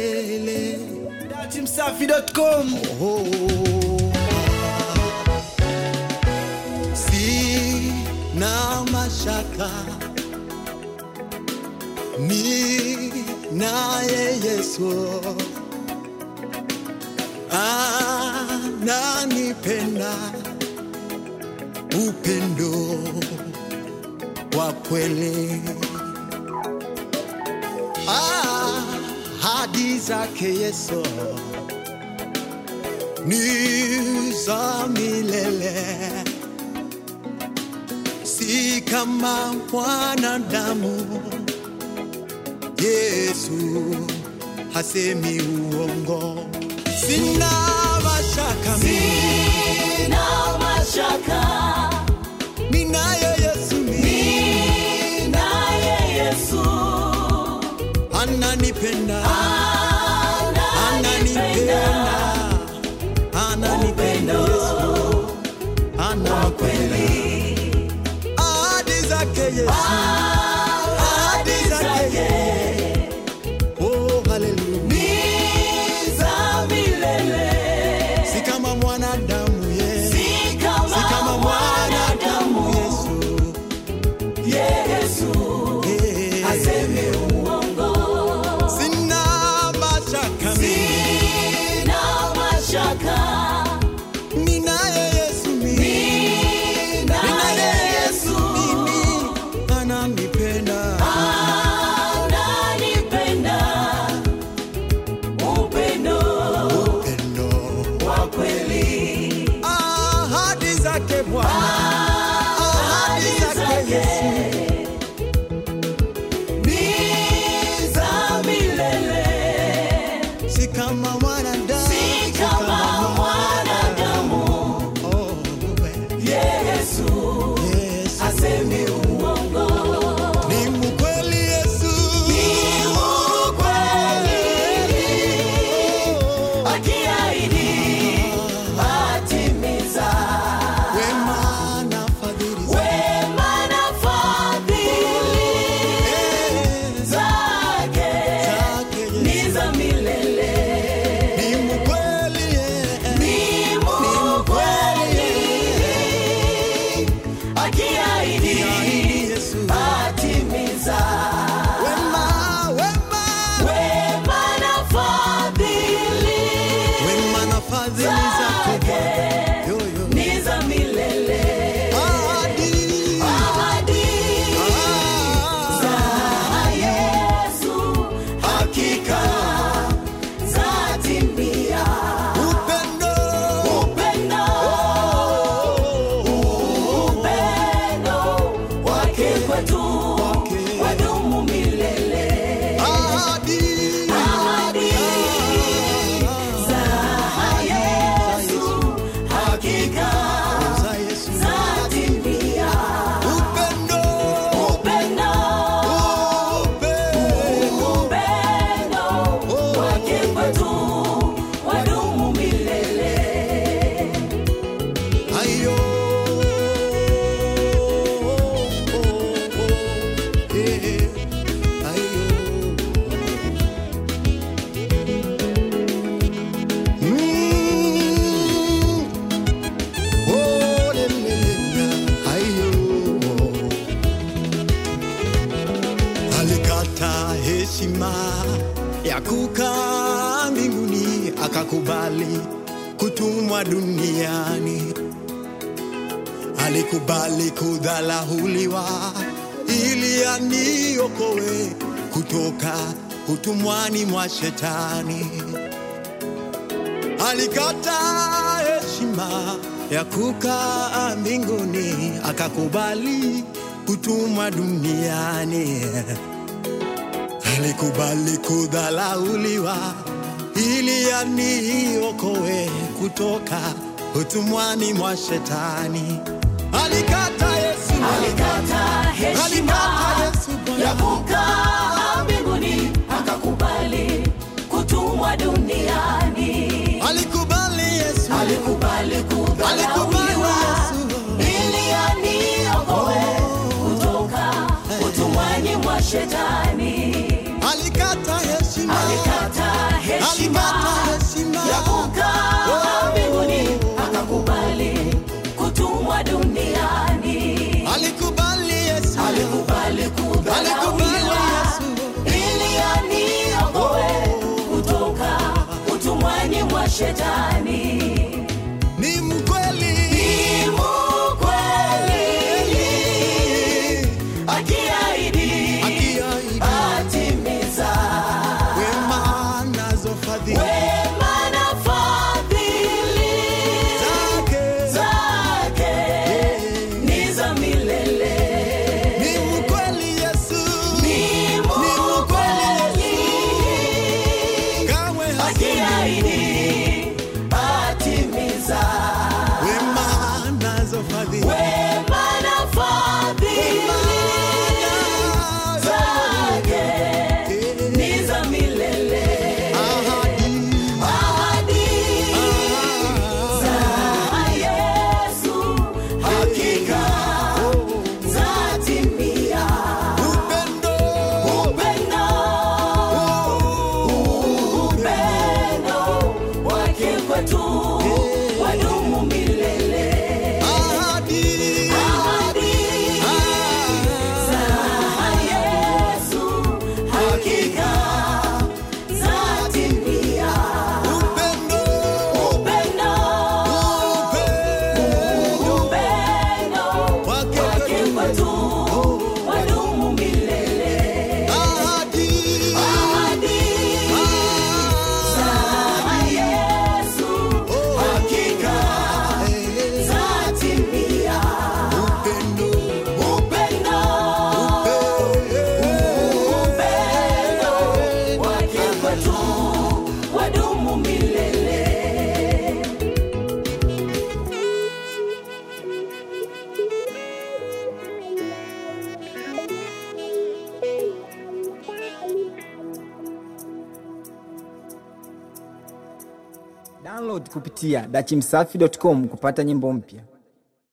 milele. Datimsafi.com Oh. Sina mashaka ni naye Yesu ananipenda upendo wa kweli ahadi zake Yesu ni za milele, si kama mwanadamu. Yesu hasemi uongo, sina mashaka mimi, Sina mashaka, ninaye Yesu mimi, naye Yesu ananipenda, ananipenda. ananipenda, ananipenda Yesu, ananipenda ahadi zake Yesu, ahadi zake oh haleluya, Ni za milele, si kama mwanadamu Yesu, si kama si kama mwanadamu mwanadamu. Yesu, Yesu Eh, aseme uongo, sina mashaka mimi, sina mashaka, ninaye Yesu mimi, naye Yesu mimi ananipenda, ananipenda, upendo upendo wa kweli. ahadi zake Bwana, ahadi zake Yesu. Ni za milele, si kama mwanadamu, si kama mwanadamu. Oh, Yesu Yesu. asemi uongo, Ni mkweli Yesu, ni ukweli, akiahidi atimiza. wema na fadhili zake. Wema na fadhili Eh, zake zake Yesu. ni za milele. Ni mkweli, eh, Ni mkweli, akiahidi Akiahidi Yesu. atimiza. wema, wema, Wema na fadhili wema na fadhili zake Bwana. Yo, yo. ni za milele. Ahadi, Ahadi ah, za Yesu hakika zatimia. upendo, Upendo, upendo wake kwetu Wake. wadumu milele. ahadi, Ahadi za Yesu hakika za Yesu. zatimia. Upendo, Upendo, upendo, upendo wake kwetu wadumu milele. Ayo. Eh, ayo. Mm. Oh, le, le, le, ayo. Alikata heshima ya kukaa mbinguni, akakubali kutumwa duniani alikubali kudhalahuliwa ili aniokoe kutoka utumwani mwa shetani. Alikata heshima ya kukaa mbinguni, akakubali kutumwa duniani. Alikubali kudhalauliwa ili aniokoe kutoka utumwani mwa shetani. Alikata Yesu, Alikata heshima alikata Yesu Bwana. ya kukaa mbinguni, akakubali kutumwa duniani. Alikubali Yesu, Alikubali alikubali kudharauliwa Yesu. ili aniokoe kutoka utumwani mwa shetani. Alikata heshima Alikata shetani ni mkweli ni mkweli akiahidi akiahidi atimiza wema nazo fadhili wema na fadhili zake zake ni za milele ni mkweli Yesu ni mkweli kamwe hasemi akiahidi atimiza wema nazo fadhili wema na fadhili zake ni za milele ahadi za Yesu hakika zatimia upendo upendo upendo wake kwetu wadumu milele ahadi ahadi za Yesu hakika zatimia upendo upendo upendo upendo wake wake kwetu kwetu wadumu milele ahadi ahadi za Yesu hakika zatimia upendo upendo upendo wake kwetu wadumu milele Download kupitia dachimsafi.com kupata nyimbo mpya.